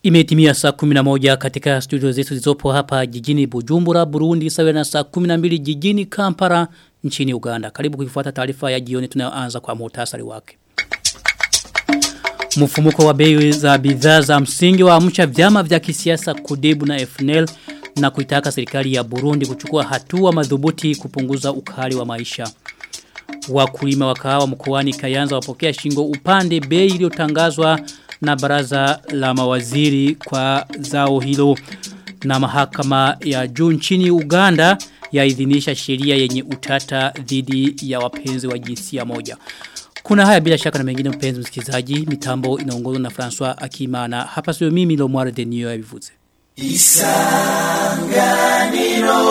Imetimia saa 11 katika studio zetu zilizopo hapa jijini Bujumbura, Burundi, sawa na saa 12 jijini Kampala nchini Uganda. Karibu kuifuata taarifa ya jioni tunayoanza kwa muhtasari wake. Mfumuko wa bei za bidhaa za msingi wa amsha vyama vya kisiasa Kudebu na FNL na kuitaka serikali ya Burundi kuchukua hatua madhubuti kupunguza ukali wa maisha. Wakulima wa kahawa mkoani Kayanza wapokea shingo upande bei iliyotangazwa na baraza la mawaziri kwa zao hilo na mahakama ya juu nchini Uganda yaidhinisha sheria yenye utata dhidi ya wapenzi wa jinsia moja. Kuna haya bila shaka na mengine mpenzi msikilizaji, mitambo inaongozwa na François Akimana. Hapa sio mimi Lomware de Nio yabivuze. Isanganiro.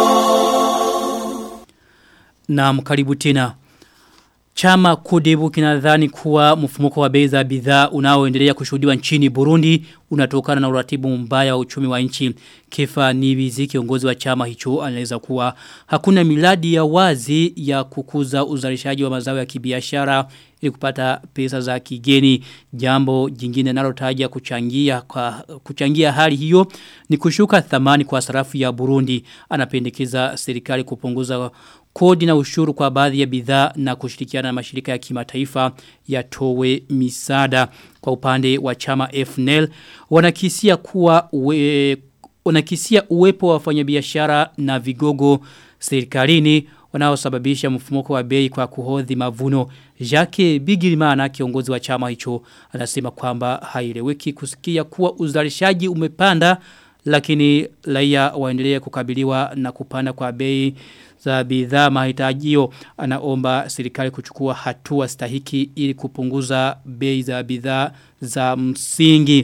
Na mkaribu tena. Chama kudebu kinadhani kuwa mfumuko wa bei za bidhaa unaoendelea kushuhudiwa nchini Burundi unatokana na uratibu mbaya wa uchumi wa nchi. Kefa Nibizi kiongozi wa chama hicho anaeleza kuwa hakuna miladi ya wazi ya kukuza uzalishaji wa mazao ya kibiashara ili kupata pesa za kigeni. Jambo jingine nalotaja kuchangia kwa kuchangia hali hiyo ni kushuka thamani kwa sarafu ya Burundi. Anapendekeza serikali kupunguza kodi na ushuru kwa baadhi ya bidhaa na kushirikiana na mashirika ya kimataifa yatowe misada kwa upande wa chama FNL wanakisia kuwa uwe, wanakisia uwepo wa wafanyabiashara na vigogo serikalini wanaosababisha mfumuko wa bei kwa kuhodhi mavuno Jacques Bigirimana kiongozi wa chama hicho anasema kwamba haileweki kusikia kuwa uzalishaji umepanda lakini raia waendelee kukabiliwa na kupanda kwa bei za bidhaa mahitajio anaomba serikali kuchukua hatua stahiki ili kupunguza bei za bidhaa za msingi.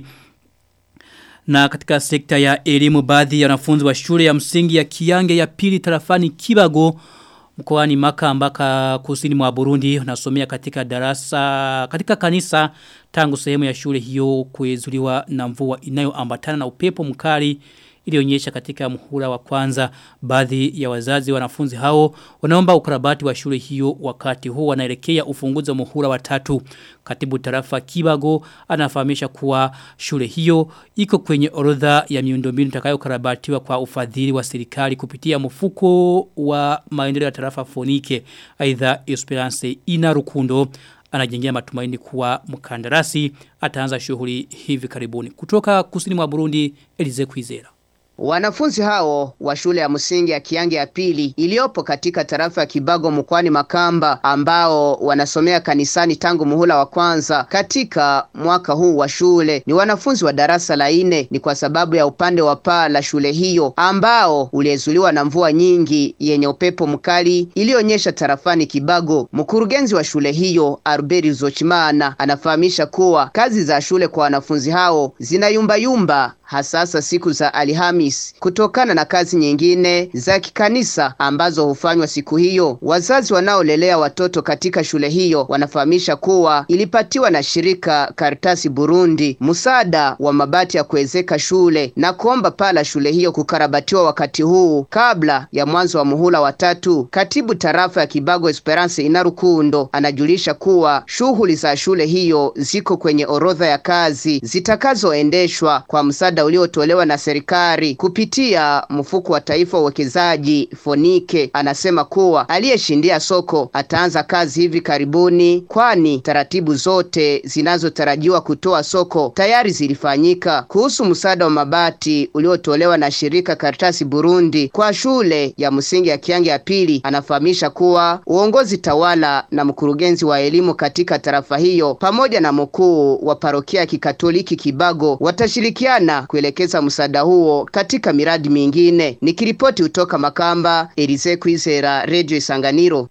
Na katika sekta ya elimu baadhi ya wanafunzi wa shule ya msingi ya Kiange ya pili tarafani Kibago mkoani Makamba kusini mwa Burundi nasomea katika darasa katika kanisa tangu sehemu ya shule hiyo kuezuliwa na mvua inayoambatana na upepo mkali ilionyesha katika muhula wa kwanza baadhi ya wazazi wanafunzi hao wanaomba ukarabati wa shule hiyo wakati huu wanaelekea ufunguzi wa muhula wa tatu katibu tarafa Kibago anafahamisha kuwa shule hiyo iko kwenye orodha ya miundombinu itakayokarabatiwa kwa ufadhili wa serikali kupitia mfuko wa maendeleo ya tarafa Fonike aidha Esperance ina rukundo anajengea matumaini kuwa mkandarasi ataanza shughuli hivi karibuni kutoka kusini mwa Burundi Elize Kwizera Wanafunzi hao wa shule ya msingi ya Kiange ya pili iliyopo katika tarafa ya Kibago mkoani Makamba ambao wanasomea kanisani tangu muhula wa kwanza katika mwaka huu wa shule ni wanafunzi wa darasa la nne. Ni kwa sababu ya upande wa paa la shule hiyo ambao uliezuliwa na mvua nyingi yenye upepo mkali ilionyesha tarafani Kibago. Mkurugenzi wa shule hiyo Arberi Zochimana anafahamisha kuwa kazi za shule kwa wanafunzi hao zinayumbayumba hasasa siku za Alhamis kutokana na kazi nyingine za kikanisa ambazo hufanywa siku hiyo. Wazazi wanaolelea watoto katika shule hiyo wanafahamisha kuwa ilipatiwa na shirika Karitasi Burundi msaada wa mabati ya kuwezeka shule na kuomba pala shule hiyo kukarabatiwa wakati huu kabla ya mwanzo wa muhula wa tatu. Katibu tarafa ya Kibago Esperance Inarukundo anajulisha kuwa shughuli za shule hiyo ziko kwenye orodha ya kazi zitakazoendeshwa kwa msaada msaada uliotolewa na serikali kupitia mfuko wa taifa wa uwekezaji Fonike. Anasema kuwa aliyeshindia soko ataanza kazi hivi karibuni, kwani taratibu zote zinazotarajiwa kutoa soko tayari zilifanyika. Kuhusu msaada wa mabati uliotolewa na shirika Karitasi Burundi kwa shule ya msingi ya Kiange ya pili, anafahamisha kuwa uongozi tawala na mkurugenzi wa elimu katika tarafa hiyo pamoja na mkuu wa parokia ya Kikatoliki Kibago watashirikiana kuelekeza msaada huo katika miradi mingine. Nikiripoti kutoka Makamba, Elize Kwizera, Radio Isanganiro.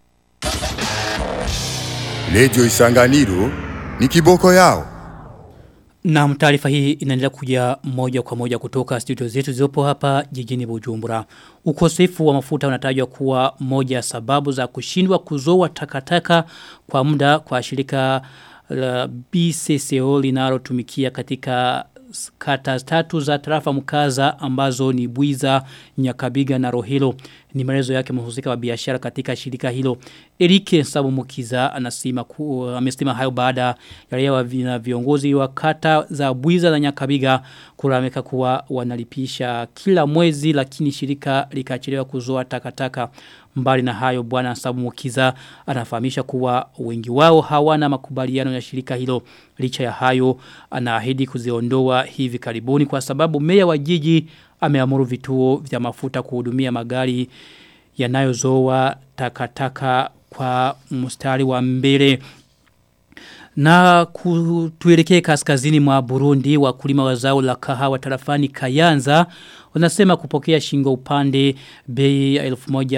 Radio Isanganiro ni kiboko yao. Na taarifa hii inaendelea kuja moja kwa moja kutoka studio zetu zilizopo hapa jijini Bujumbura. Ukosefu wa mafuta unatajwa kuwa moja sababu za kushindwa kuzoa takataka kwa muda kwa shirika la BCCO linalotumikia katika kata tatu za tarafa mkaza ambazo ni Buiza, Nyakabiga na Rohilo. Ni maelezo yake mhusika wa biashara katika shirika hilo. Erike Sabumukiza anasema ku, amesema hayo baada ya raia wa vi- viongozi wa kata za Bwiza na Nyakabiga kulameka kuwa wanalipisha kila mwezi lakini shirika likachelewa kuzoa takataka mbali na hayo bwana Sabumukiza anafahamisha kuwa wengi wao hawana makubaliano ya shirika hilo licha ya hayo anaahidi kuziondoa hivi karibuni kwa sababu meya wa jiji ameamuru vituo vya mafuta kuhudumia magari yanayozoa takataka kwa mstari wa mbele na tuelekee kaskazini mwa Burundi wakulima wa zao la kahawa tarafani Kayanza wanasema kupokea shingo upande bei ya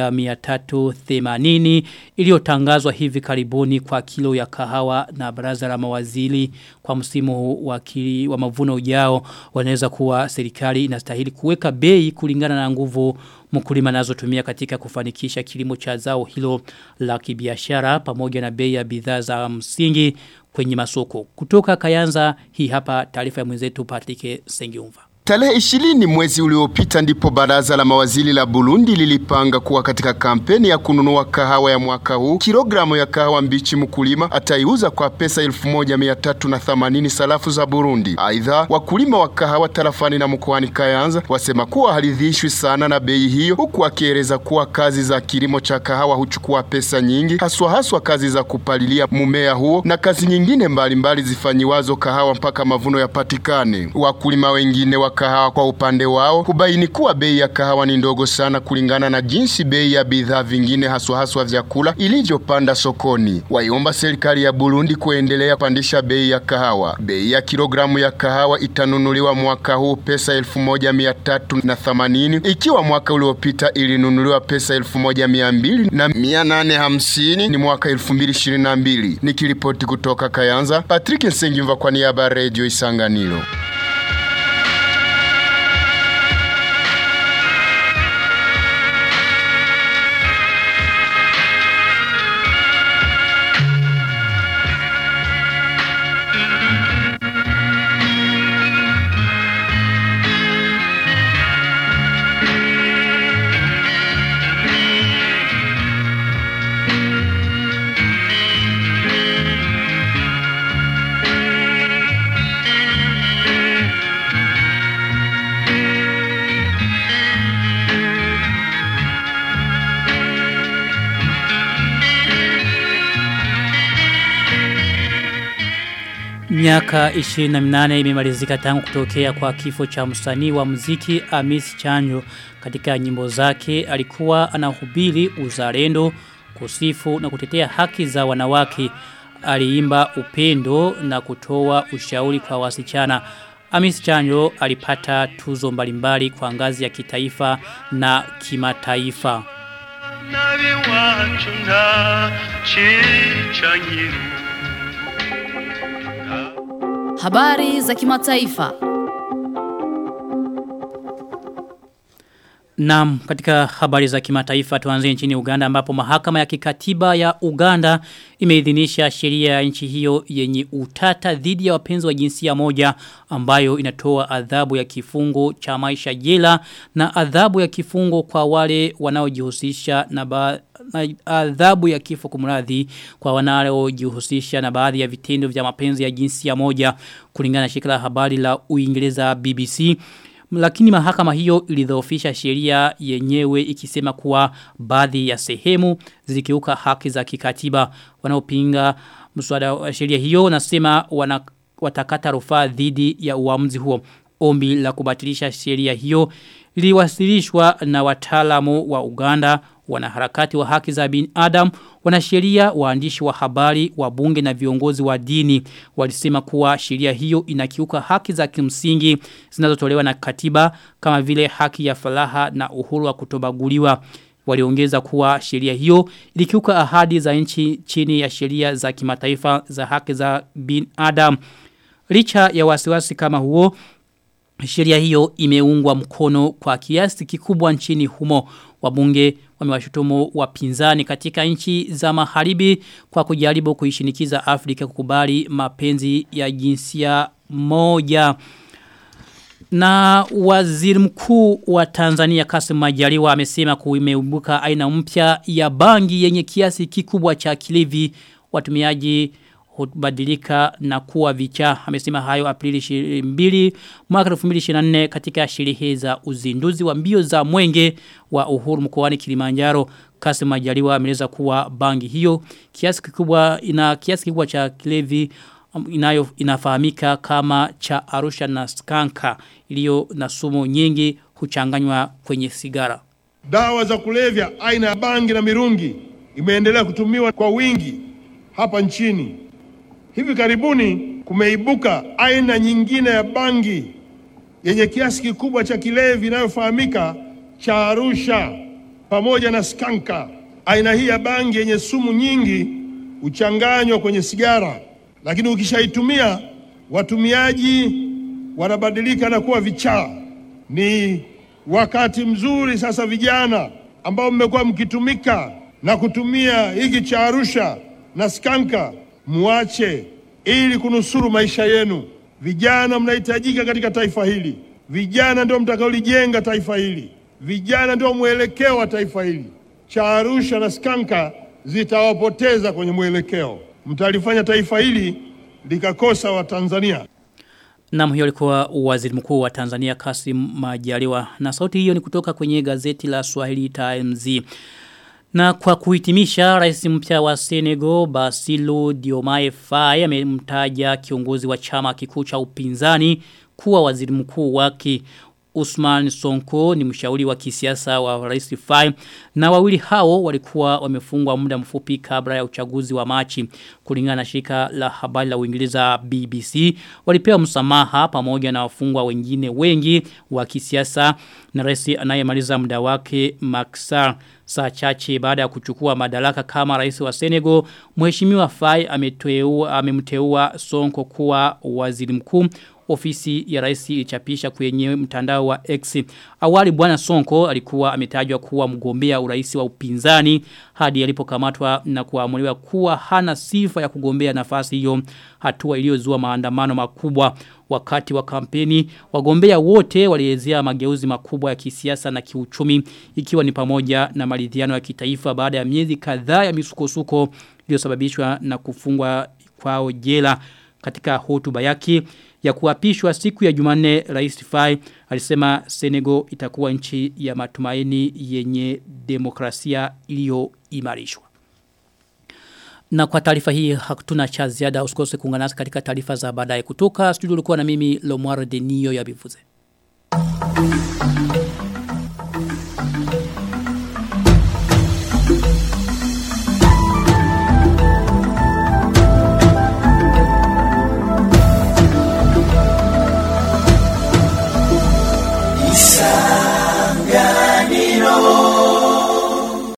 1380 iliyotangazwa hivi karibuni kwa kilo ya kahawa na baraza la mawaziri kwa msimu wa, kili, wa mavuno ujao wanaweza kuwa serikali inastahili kuweka bei kulingana na nguvu mkulima nazotumia katika kufanikisha kilimo cha zao hilo la kibiashara pamoja na bei ya bidhaa za msingi kwenye masoko. Kutoka Kayanza hii hapa taarifa ya mwenzetu Patrick Sengiumva. Tarehe ishirini mwezi uliopita ndipo baraza la mawaziri la Burundi lilipanga kuwa katika kampeni ya kununua kahawa ya mwaka huu. Kilogramu ya kahawa mbichi mkulima ataiuza kwa pesa 1380 sarafu za Burundi. Aidha, wakulima wa kahawa tarafani na mkoani Kayanza wasema kuwa haridhishwi sana na bei hiyo, huku akieleza kuwa kazi za kilimo cha kahawa huchukua pesa nyingi, haswa haswa kazi za kupalilia mumea huo na kazi nyingine mbalimbali zifanyiwazo kahawa mpaka mavuno yapatikane. Wakulima wengine wa kahawa kwa upande wao hubaini kuwa bei ya kahawa ni ndogo sana kulingana na jinsi bei ya bidhaa vingine haswa haswa vyakula ilivyopanda sokoni. Waiomba serikali ya Burundi kuendelea pandisha bei ya kahawa. Bei ya kilogramu ya kahawa itanunuliwa mwaka huu pesa elfu moja mia tatu na themanini ikiwa mwaka uliopita ilinunuliwa pesa elfu moja mia mbili na mia nane hamsini ni mwaka elfu mbili ishirini na mbili. Nikiripoti kutoka Kayanza, Patrick Nsengimva kwa niaba ya Radio Isanganiro. Miaka 28 imemalizika tangu kutokea kwa kifo cha msanii wa muziki Amis Chanjo katika nyimbo zake alikuwa anahubiri uzalendo kusifu na kutetea haki za wanawake aliimba upendo na kutoa ushauri kwa wasichana Amis Chanjo alipata tuzo mbalimbali kwa ngazi ya kitaifa na kimataifa nabi wacu nta cicanyiru Habari za kimataifa. Naam, katika habari za kimataifa tuanze nchini Uganda ambapo mahakama ya kikatiba ya Uganda imeidhinisha sheria ya nchi hiyo yenye utata dhidi ya wapenzi wa jinsia moja ambayo inatoa adhabu ya kifungo cha maisha jela na adhabu ya kifungo kwa wale wanaojihusisha na ba na adhabu ya kifo kumradhi kwa wanaojihusisha na baadhi ya vitendo vya mapenzi ya jinsia moja kulingana na shirika la habari la Uingereza BBC lakini mahakama hiyo ilidhoofisha sheria yenyewe ikisema kuwa baadhi ya sehemu zilikiuka haki za kikatiba wanaopinga mswada wa sheria hiyo nasema wana, watakata rufaa dhidi ya uamuzi huo ombi la kubatilisha sheria hiyo liliwasilishwa na wataalamu wa Uganda wanaharakati wa haki za binadamu wanasheria waandishi wa habari wabunge na viongozi wa dini walisema kuwa sheria hiyo inakiuka haki za kimsingi zinazotolewa na katiba kama vile haki ya falaha na uhuru wa kutobaguliwa waliongeza kuwa sheria hiyo ilikiuka ahadi za nchi chini ya sheria za kimataifa za haki za binadamu licha ya wasiwasi kama huo Sheria hiyo imeungwa mkono kwa kiasi kikubwa nchini humo. Wabunge wamewashutumu wapinzani katika nchi za magharibi kwa kujaribu kuishinikiza Afrika kukubali mapenzi ya jinsia moja. Na waziri mkuu wa Tanzania Kassim Majaliwa amesema kuimeubuka aina mpya ya bangi yenye kiasi kikubwa cha kilevi watumiaji hubadilika na kuwa vichaa. Amesema hayo Aprili 2 mwaka 2024 katika sherehe za uzinduzi wa mbio za mwenge wa uhuru mkoani Kilimanjaro. Kassim Majaliwa ameeleza kuwa bangi hiyo kiasi kikubwa ina kiasi kikubwa cha kilevi inayo inafahamika kama cha Arusha na Skanka iliyo na sumu nyingi huchanganywa kwenye sigara. Dawa za kulevya aina ya bangi na mirungi imeendelea kutumiwa kwa wingi hapa nchini. Hivi karibuni kumeibuka aina nyingine ya bangi yenye kiasi kikubwa cha kilevi inayofahamika cha Arusha pamoja na Skanka. Aina hii ya bangi yenye sumu nyingi huchanganywa kwenye sigara, lakini ukishaitumia watumiaji wanabadilika na kuwa vichaa. Ni wakati mzuri sasa, vijana ambao mmekuwa mkitumika na kutumia hiki cha Arusha na Skanka, muache ili kunusuru maisha yenu. Vijana mnahitajika katika taifa hili. Vijana ndio mtakaolijenga taifa hili. Vijana ndio mwelekeo wa taifa hili. Cha Arusha na Skanka zitawapoteza kwenye mwelekeo, mtalifanya taifa hili likakosa Watanzania. Naam hiyo alikuwa waziri mkuu wa Tanzania Kassim Majaliwa na sauti hiyo ni kutoka kwenye gazeti la Swahili Times. Na kwa kuhitimisha rais mpya wa Senegal Bassirou Diomaye Faye amemtaja kiongozi wa chama kikuu cha upinzani kuwa waziri mkuu wake Usman Sonko ni mshauri wa kisiasa wa Rais Faye na wawili hao walikuwa wamefungwa muda mfupi kabla ya uchaguzi wa Machi kulingana na shirika la habari la Uingereza BBC walipewa msamaha pamoja na wafungwa wengine wengi wa kisiasa na rais anayemaliza muda wake Macky saa chache baada ya kuchukua madaraka kama rais wa Senegal mheshimiwa Faye ameteua amemteua Sonko kuwa waziri mkuu ofisi ya rais ilichapisha kwenye mtandao wa X. Awali bwana Sonko alikuwa ametajwa kuwa mgombea urais wa upinzani hadi alipokamatwa na kuamuliwa kuwa hana sifa ya kugombea nafasi hiyo hatua iliyozua maandamano makubwa wakati wa kampeni wagombea wote walielezea mageuzi makubwa ya kisiasa na kiuchumi ikiwa ni pamoja na maridhiano ya kitaifa baada ya miezi kadhaa ya misukosuko iliyosababishwa na kufungwa kwao jela katika hotuba yake ya kuapishwa siku ya Jumanne Rais Faye alisema Senegal itakuwa nchi ya matumaini yenye demokrasia iliyoimarishwa. Na kwa taarifa hii hatuna cha ziada usikose kuungana nasi katika taarifa za baadaye kutoka studio ulikuwa na mimi Lomwaro Denio ya Bivuze.